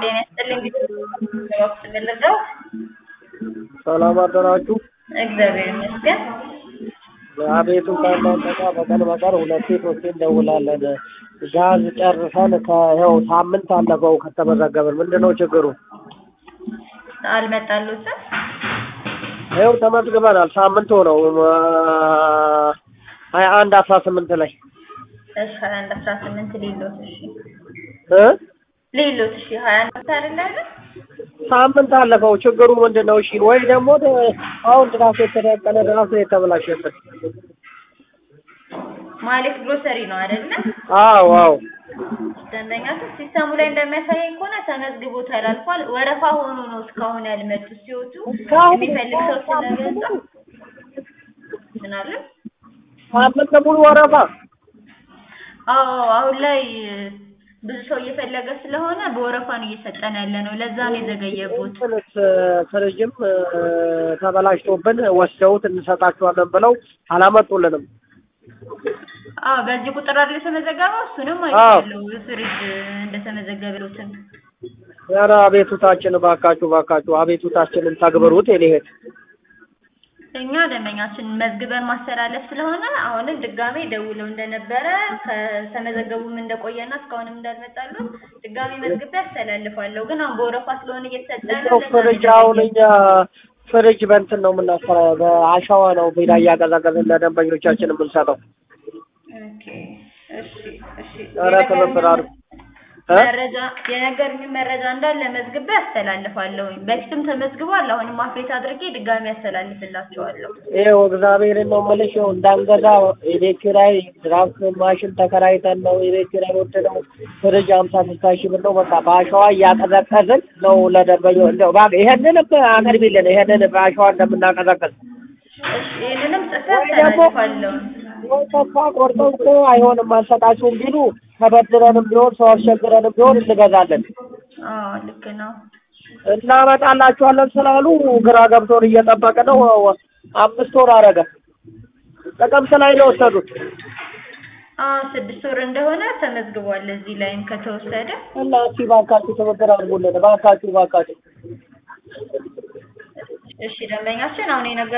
ጤና ይስጥልኝ ወቅት ምልደው ሰላም አደራችሁ። እግዚአብሔር ይመስገን። አቤቱ ከእናንተ ጋር በቀን በቀን ሁለቴ ሶስቴ እንደውላለን። ጋዝ ጨርሰን ከይኸው ሳምንት አለፈው ከተመዘገብን። ምንድን ነው ችግሩ? አልመጣሉትም። ይኸው ተመዝግበናል። ሳምንት ሆነው ሀያ አንድ አስራ ስምንት ላይ እሺ ሀያ አንድ አስራ ስምንት ሌሎት እሺ እ ሌሎት እሺ ሀያ አንድ አይደለ አይደል? ሳምንት አለፈው። ችግሩ ምንድን ነው? እሺ ወይ ደግሞ አሁን ድራሱ የተደቀነ ድራሱ የተበላሸበት። ማሊክ ግሮሰሪ ነው አይደለ? አዎ አዎ ደንበኛችሁ ሲስተሙ ላይ እንደሚያሳየኝ ከሆነ ተመዝግቦ ተላልፏል። ወረፋ ሆኖ ነው እስካሁን ያልመጡ ሲወጡ እስካሁን የሚፈልግ ሰው ስለበዛ ምን አለ? ሳምንት ሙሉ ወረፋ አዎ አሁን ላይ ብዙ ሰው እየፈለገ ስለሆነ በወረፋ ነው እየሰጠን ያለ ነው። ለዛ ነው የዘገየቦት። እንትንስ ፍሪጅም ተበላሽቶብን ወስደውት እንሰጣችኋለን ብለው አላመጡልንም። አዎ በዚህ ቁጥር አይደል የተመዘገበው? እሱንም አዎ። አይቻለሁ ፍሪጅ እንደተመዘገበሉትን። ኧረ አቤቱታችን እባካችሁ እባካችሁ አቤቱታችንን ተግብሩት። የኔ እህት እኛ ደንበኛችን መዝግበን ማስተላለፍ ስለሆነ አሁንም ድጋሜ ደውለው እንደነበረ ከተመዘገቡም እንደቆየና እስካሁንም እንዳልመጣሉ ድጋሜ መዝግቤ ያስተላልፋለሁ። ግን አሁን በወረፋ ስለሆነ እየተሰጠ ያለው እንደው ለዛ ነው ፍሪጅ አሁን እኛ ፍሪጅ በእንትን ነው የምናሰራ በአሸዋ ነው ቢራ እያቀዛቀዝን ለደንበኞቻችን የምንሰጠው። ኦኬ እሺ እሺ ኧረ ትብብር አድርጉ እ? መረጃ የነገሩኝ መረጃ እንዳለ መዝግቤ ያስተላልፋለሁኝ። በፊትም ተመዝግቧል። አሁንም አፕዴት አድርጌ ድጋሜ ያስተላልፍላቸዋለሁ። ይኸው እግዚአብሔርን ነው የምልሽ። ይኸው እንዳንገዛ የቤት ኪራይ ድራፍት ማሽን ተከራይተን ነው የቤት ኪራይ ወድ ነው ፍሪጅ ሀምሳ ስልሳ ሺህ ብር ነው። በቃ በአሸዋ እያቀዘቀዝን ነው ለደንበኞ እንደው እባክህ ይሄንን አቅርቢልን፣ ይሄንን በአሸዋ እንደምናቀዘቅዝ እሺ ይህንንም ጽፌ ወይ ደግሞ- ያስተላልፋለሁ። ወይ ተስፋ ቆርጠው እኮ አይሆንም አልሰጣችሁም ቢሉ ተበድረንም ቢሆን ሰው አስቸግረንም ቢሆን እንገዛለን አዎ ልክ ነው። እናመጣላችኋለን ስላሉ ግራ ገብቶን እየጠበቅ ነው። አምስት ወር አረገ። ጥቅምት ላይ ነው የወሰዱት አዎ ስድስት ወር እንደሆነ ተመዝግቧል። እዚህ ላይም ከተወሰደ እና እስኪ እባካችሁ ትብብር አድርጉልን። እባካችሁ እባካችሁ እሺ ደንበኛችን አሁን የነገ